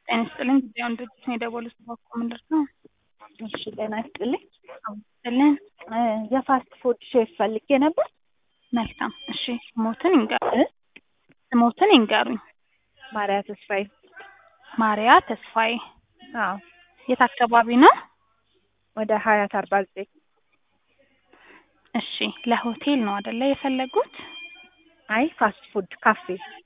ጤና ይስጥልኝ ጉዳዩን ድርጅት ነው የደወሉት እባክዎ ምንድን ነው? እሺ ጤና ይስጥልኝ። ይስጥልን እ የፋስት ፉድ ሼፍ ፈልጌ ነበር። መልካም እሺ ስሞትን ይንገሩኝ ስሞትን ይንገሩኝ ማርያ ተስፋዬ። ማርያ ተስፋዬ አዎ የት አካባቢ ነው? ወደ ሀያት አርባ ዘጠኝ እሺ ለሆቴል ነው አይደለ የፈለጉት? አይ ፋስት ፉድ ካፌ።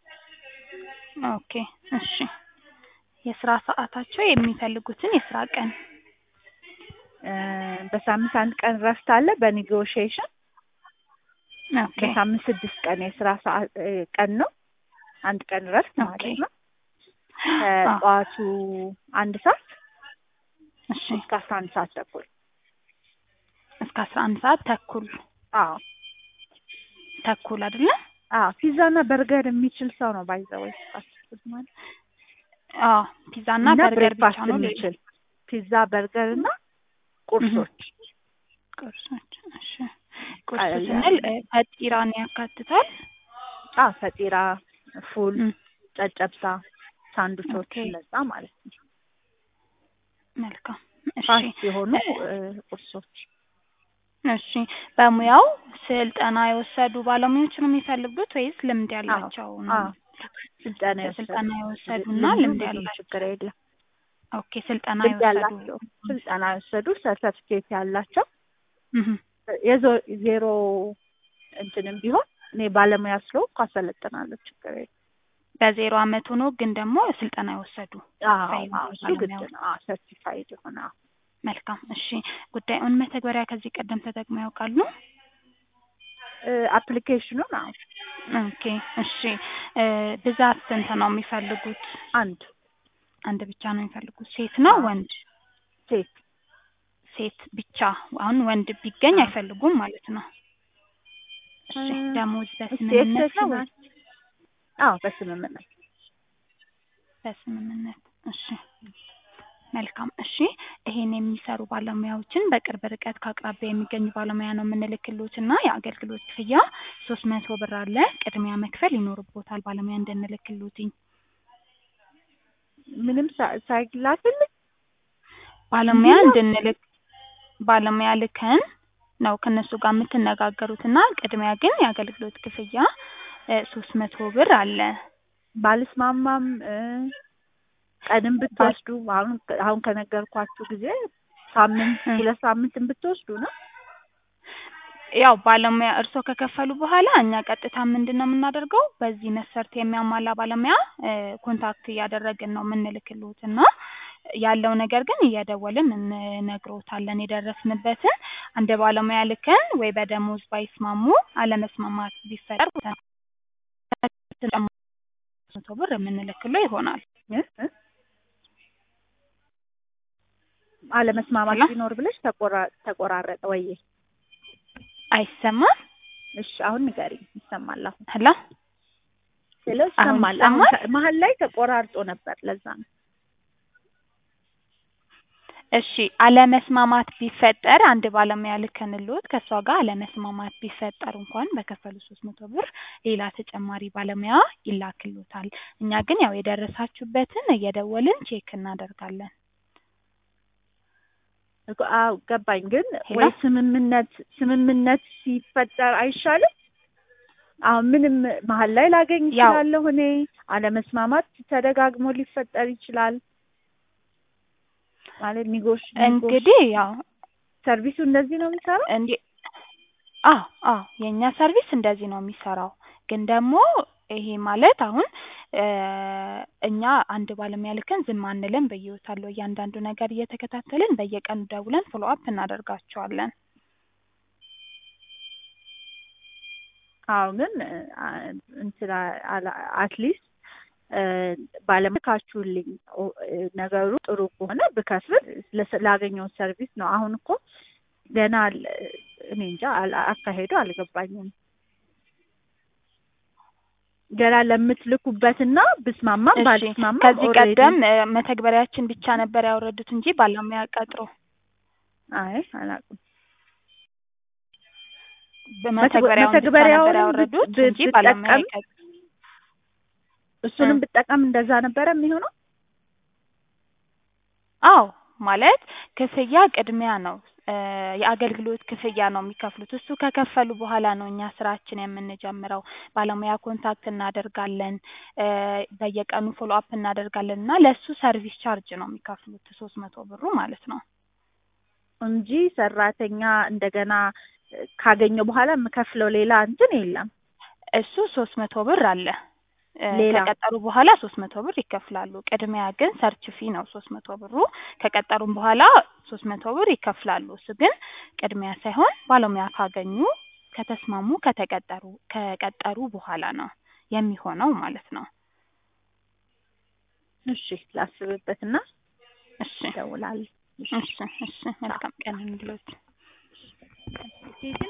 ኦኬ እሺ የስራ ሰዓታቸው የሚፈልጉትን የስራ ቀን እ በሳምንት አንድ ቀን እረፍት አለ በኔጎሽዬሽን ኦኬ በሳምንት ስድስት ቀን የስራ ሰዓት እ ቀን ነው። አንድ ቀን እረፍት ማለት ኦኬ። ነው። ከጠዋቱ አንድ ሰዓት እሺ እስከ አስራ አንድ ሰዓት ተኩል። እስከ አስራ አንድ ሰዓት ተኩል አዎ ተኩል አይደለ? አዎ ፒዛና በርገር የሚችል ሰው ነው ባይዘው ፋስት ፉድ ማለት አዎ ፒዛና እና በርገር ብቻ ብሬክፋስት ነው ሌላ የሚችል ፒዛ በርገር እና ቁርሶች ቁርሶች እሺ ቁርስ ቀለል ስንል ያለ። እ ፈጢራን ያካትታል? አዎ ፈጢራ ፉል እም፣ ጨጨብሳ ሳንዱቾች ኦኬ። እነዛ ማለት ነው መልካም እሺ ፋስት የሆኑ እ እ ቁርሶች እሺ በሙያው ስልጠና የወሰዱ ባለሙያዎች ነው የሚፈልጉት ወይስ ልምድ ያላቸው ነው? አዎ ስልጠና የወሰዱ ስልጠና የወሰዱና ልምዱ ልምድ ብዙም ያላቸው ችግር የለም ኦኬ ስልጠና ልምድ የወሰዱ ያላቸው ስልጠና የወሰዱ ሰርተፍኬት ያላቸው እህ የዞ ዜሮ እንትንም ቢሆን እኔ ባለሙያ ስለሆንኩ አሰለጥናለሁ ችግር የለም በዜሮ አመት ሆኖ ግን ደግሞ ስልጠና የወሰዱ አዎ ፋይል አዎ እሱ ግድ ባለሙያዎች። ነው አዎ ሰርቲፋይድ የሆነ አዎ መልካም እሺ ጉዳዩን መተግበሪያ ከዚህ ቀደም ተጠቅመው ያውቃሉ? እ አፕሊኬሽኑን አዎ ኦኬ እሺ እ ብዛት ስንት ነው የሚፈልጉት? አንድ አንድ ብቻ ነው የሚፈልጉት ሴት ነው አዎ። ወንድ? ሴት ሴት ብቻ አሁን ወንድ ቢገኝ አዎ። አይፈልጉም ማለት ነው። እሺ እ ደሞዝ እስቲ በስምምነት ነው ኤክሰፕሽናል ወይስ አዎ በስምምነት በስምምነት? እሺ መልካም እሺ ይሄን የሚሰሩ ባለሙያዎችን በቅርብ ርቀት ከአቅራቢያ የሚገኙ ባለሙያ ነው የምንልክሎት እና የአገልግሎት ክፍያ ሶስት መቶ ብር አለ ቅድሚያ መክፈል ይኖርቦታል ባለሙያ እንድንልክሎትኝ ምንም ሳ- ሳይላክልኝ ባለሙያ እንዲህ ነው? እንድንልክ ባለሙያ ልከን ነው ከእነሱ ጋር የምትነጋገሩት እና ቅድሚያ ግን የአገልግሎት ክፍያ ሶስት መቶ ብር አለ። ባልስማማም እ ቀንም ብትወስዱ አሁን አሁን ከነገርኳችሁ ጊዜ ሳምንት እ ሁለት ሳምንትን ብትወስዱ ነው ያው ባለሙያ እርስዎ ከከፈሉ በኋላ እኛ ቀጥታ ምንድን ነው የምናደርገው በዚህ መስፈርት የሚያሟላ ባለሙያ እ ኮንታክት እያደረግን ነው የምንልክልዎት እና ያለው ነገር ግን እየደወልን እንነግሮታለን የደረስንበትን አንድ ባለሙያ ልከን ወይ በደሞዝ ባይስማሙ አለመስማማት ቢፈጠር መቶ ብር የምንልክለው ይሆናል። እ እ አለመስማማት ሄሎ ቢኖር ብለሽ ተቆራ ተቆራረጠ ወይ? አይሰማም? እሺ አሁን ንገሪኝ። ይሰማል አሁን ሄሎ ስለ አሁን ይሰማል። አሁን ይሰማል? ከ- መሀል ላይ ተቆራርጦ ነበር። ለዛ ነው እሺ አለመስማማት ቢፈጠር አንድ ባለሙያ ልከንልዎት ከእሷ ጋር አለመስማማት ቢፈጠር እንኳን በከፈሉ ሶስት መቶ ብር ሌላ ተጨማሪ ባለሙያ ይላክልዎታል። እኛ ግን ያው የደረሳችሁበትን እየደወልን ቼክ እናደርጋለን። እኮ አዎ ገባኝ። ግን ሄሎ ወይ ስምምነት ስምምነት ሲፈጠር አይሻልም? አሁን ምንም መሀል ላይ ላገኝ ያው እችላለሁ እኔ አለመስማማት ተደጋግሞ ሊፈጠር ይችላል ማለት ኒጎሽ ኒጎሽ እንግዲህ ያው ሰርቪሱ እንደዚህ ነው የሚሰራው። እንዲ አዎ አዎ የእኛ ሰርቪስ እንደዚህ ነው የሚሰራው። ግን ደግሞ ይሄ ማለት አሁን እ እኛ አንድ ባለሙያ ልከን ዝም አንልም ብዬዎታለሁ። እያንዳንዱ ነገር እየተከታተልን በየቀኑ ደውለን ፎሎ አፕ እናደርጋቸዋለን። አዎ ግን አ እንትን አትሊስት ባለመካችሁልኝ ኦ- እ ነገሩ ጥሩ ከሆነ ብከፍል ለስ- ላገኘሁት ሰርቪስ ነው። አሁን እኮ ገና ል- እኔ እንጃ አል- አካሄዱ አልገባኝም። ገና ለምትልኩበትና ብስማማም እሺ ባልስማማም ከዚህ ኦልሬዲ ቀደም እ መተግበሪያችን ብቻ ነበር ያወረዱት እንጂ ባለሙያ ቀጥሮ አይ አላውቅም። በመተግበሪያውን ብቻ ነበር መተግበሪያውን ያወረዱት ብ- እንጂ ባለሙያ ብጠቀም አይቀጥም። እሱንም ብጠቀም እንደዛ ነበረ የሚሆነው። አዎ ማለት ክፍያ ቅድሚያ ነው እ የአገልግሎት ክፍያ ነው የሚከፍሉት እሱ ከከፈሉ በኋላ ነው እኛ ስራችን የምንጀምረው ባለሙያ ኮንታክት እናደርጋለን እ በየቀኑ ፎሎ አፕ እናደርጋለን እና ለእሱ ሰርቪስ ቻርጅ ነው የሚከፍሉት ሶስት መቶ ብሩ ማለት ነው እንጂ ሰራተኛ እንደገና ካገኘው በኋላ የምከፍለው ሌላ እንትን የለም። እሱ ሶስት መቶ ብር አለ እ ሌላ? ከቀጠሩ በኋላ ሶስት መቶ ብር ይከፍላሉ ቅድሚያ ግን ሰርች ፊ ነው ሶስት መቶ ብሩ ከቀጠሩም በኋላ ሶስት መቶ ብር ይከፍላሉ እሱ ግን ቅድሚያ ሳይሆን ባለሙያ ካገኙ ከተስማሙ ከተቀጠሩ ከቀጠሩ በኋላ ነው የሚሆነው ማለት ነው እሺ ላስብበትና እሺ እደውላለሁ። እሺ እሺ መልካም ቀን ይሁንልዎት